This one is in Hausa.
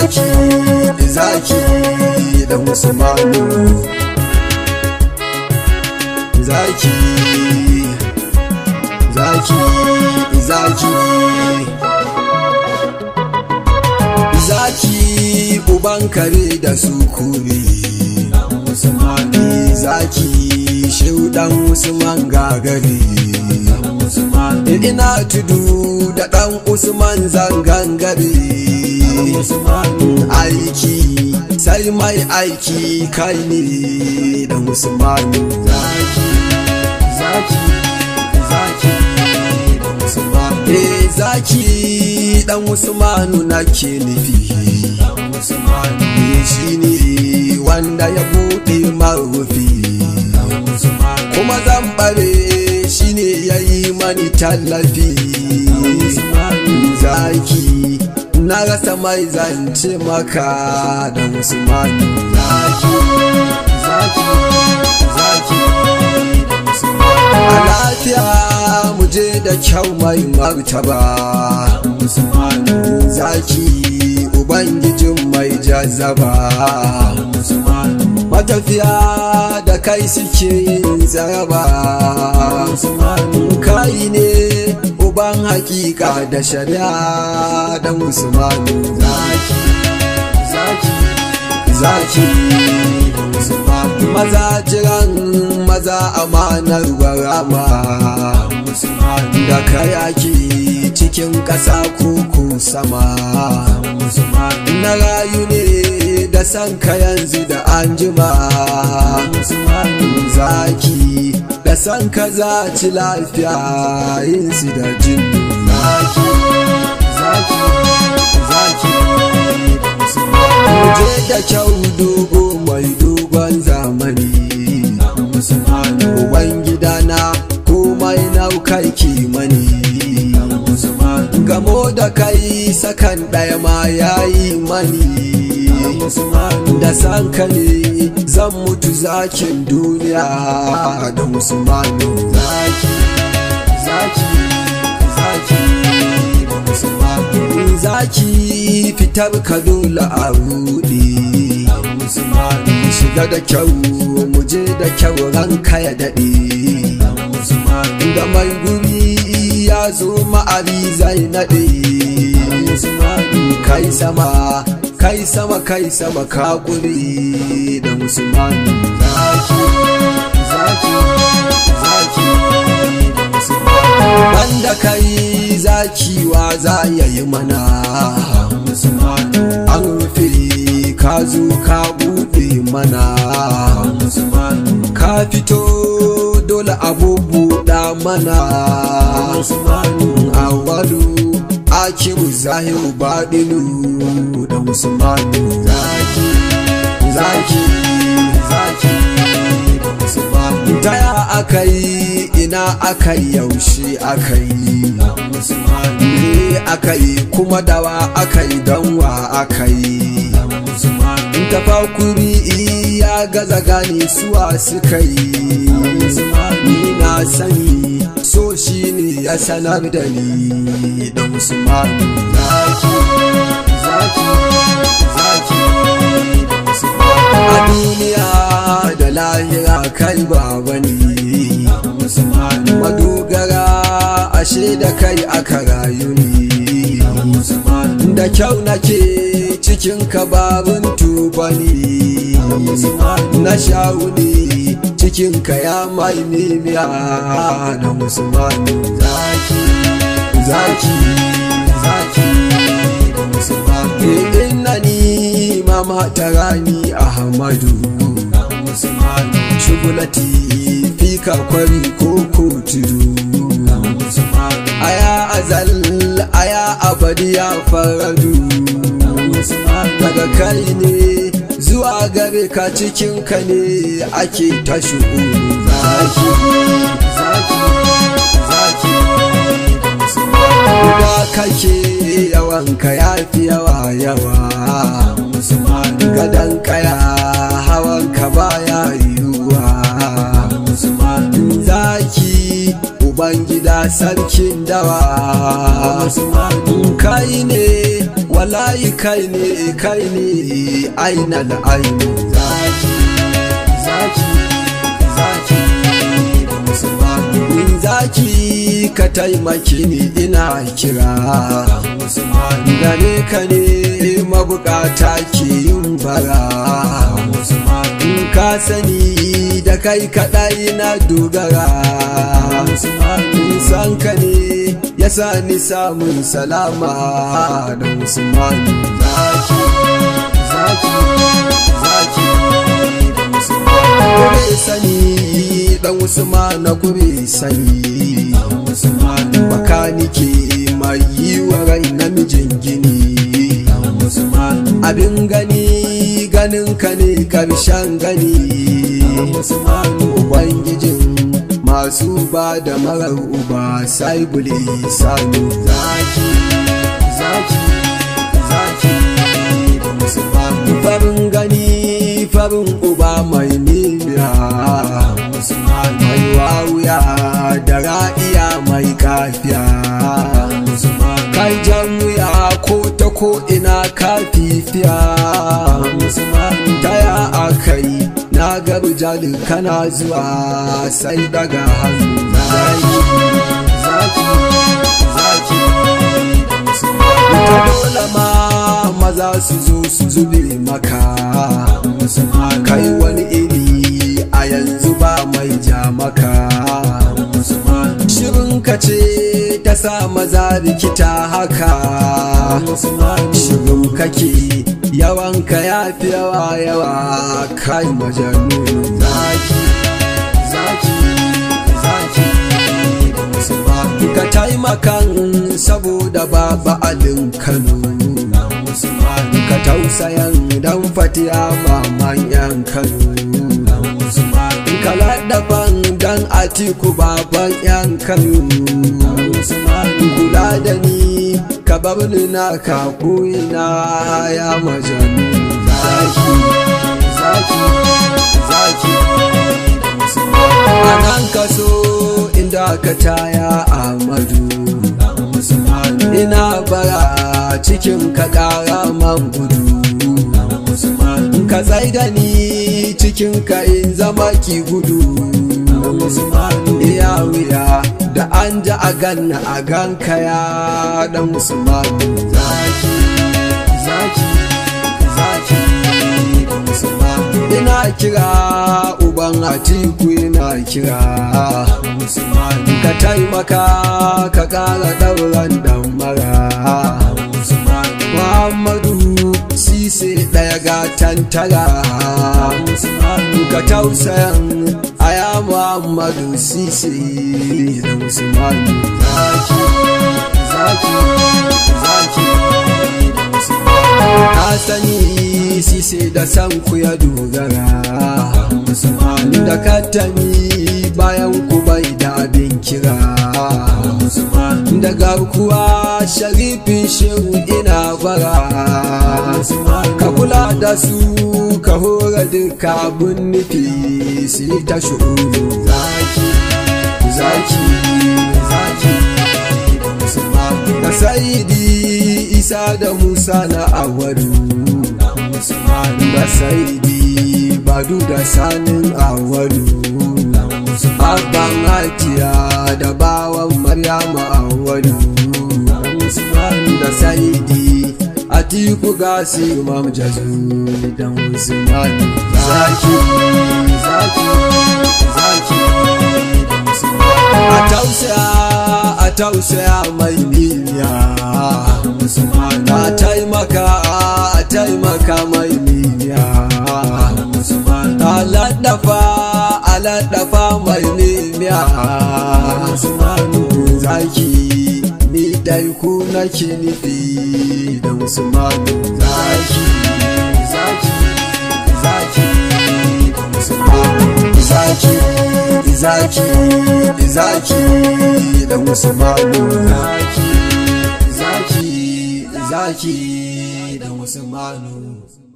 zaki zaki da musulmanu zaki zaki zaki zaki uban kare da su kuri zaki shaudan usman gagari ina tudu da dan usman zangangare aiki sai mai aiki kai ne da usman zaki zaki zaki da usman eh zaki dan usmanu nake nufi shi ne wanda ya buɗe marufi kuma zan bare shi ne ya yi mani tallafi zaki na rasa mai zance maka da musulman zaki zaki zaki a lafiya mu je da kyau mai martaba zaki ubangijin mai jazaba matafiya da kai suke yin zaraba kai ne uban hakika da shari'a da musulmanu zaki zaki zaki maza jiran maza amanar barama da kayaki cikin ƙasa kuku sama na rayu ne da san ka yanzu da anjima zaki da san ka za ci lafiya yin su da jin zaki zaki zaki je da kyau dogo mai dogon zamani uban gidana komai naukai kimani gamo da kai sakan ɗaya ma yayi mani da sanka ne zan mutu zakin duniya da musulmanu zaki zaki zaki da musulmanu zaki fitar ka dole a rudi shiga da kyau mu je da kyau ranka ya daɗe da mai guri ya zo ma'ari zai naɗe kai sama kai sama kai sama ka kuri da musulman zaki zaki zaki da musulman banda kai zaki wa za ya yi mana an rufe ka zo ka buɗe mana ka fito dole abubuwa mana awalu akiru zahiru baɗinu da musulmanu zaki zaki zaki da musulmanu taya aka yi ina aka yi yaushe aka yi ne aka yi kuma dawa aka yi donwa aka yi tafakuri ya gaza gane suwa suka yi ni na sani so shi ne ya sanar da ni da musulman zaki zaki zaki da musulman a duniya da lahira kai baba ne madogara ashe da kai aka rayu ne da kyau nake cikin kababin tubani na shawuni cikin ka ya mai nemiya na musulmani zaki zaki zaki da musulmani inna ni mama tarani ahmadu shugulati fika kwari ko kotudu aya azal aya abadi ya faradu daga kai ne zuwa gare ka cikin ka ne ake ta shugu zaki zaki zaki da kake yawan ka yafi yawa yawa gadan kaya hawan ka baya yiwuwa zaki ubangida sarkin dawa kai ne wallahi kai ne kai ne aina da aini zaki zaki zaki da musulmanu zaki ka taimaki ni ina kira musulmanu gare ka ne mabukata ke yin bara musulmanu ka sani da kai kaɗai na dogara musulmanu san ka ne ya sa ni samun salama da musulmanu zaki zaki zaki da musulmanu kure sani dan usmanu kure sani makanike mai yi wa rai namijin gini abin gani ganin ka ne karshen gani ubangijin masu ba da marar uba sai bule sanu zaki zaki zaki farin gani farin uba mai nimiya mai wawuya da ra'iya mai kafiya kai jan wuya ko ta ko ina kafifiya ta ya akai na ga jalin kana zuwa sai daga hannu zaki zaki zaki ta dole ma maza su zo su zube maka kai wani iri a yanzu ba mai ja maka shirin ka ce ta sa maza rikita haka shirin kake yawan ka ya fi yawa yawa kai majanu zaki zaki zaki ka taimakan saboda baba alin kano ka tausayan dan fatiya maman yan kano ka laɗaban dan atiku baban yan kano kula da ni ka bar ni na ka na ya majanu zaki zaki zaki a nan ka so inda ka taya amadu ina bara cikin ka ƙara man gudu ka tsai da ni cikin ka in zama ki gudu iya wuya da an ja a ganna a ganka ya dan musulmanu zaki zaki zaki ina kira uban atiku ina kira ka taimaka ka kara dauran dan mara muhammadu sise daya ga tantara ka tausayan aya muhammadu sise da musulmanu zaki zaki zaki ka sani sise da san ku ya dogara da katami bayan ku bai da abin kira da garkuwa sharifin shehu ina bara ka kula da su ka hora duka abin nufi su yi ta shu'uru zaki zaki zaki da sayidi isa da musa na awaru da sayidi badu da sanin awaru abban hajiya da bawan maryama awaru da sayidi atiku gasi imam jazuli dan usman zaki zaki zaki a tausaya a tausaya mai niyya a taimaka a taimaka mai niyya a laddafa a laddafa mai niyya zaki ni dai ku nake nufi da musulmanu zaki zaki zaki da musulmanu zaki zaki zaki da musulmanu zaki zaki zaki da musulmanu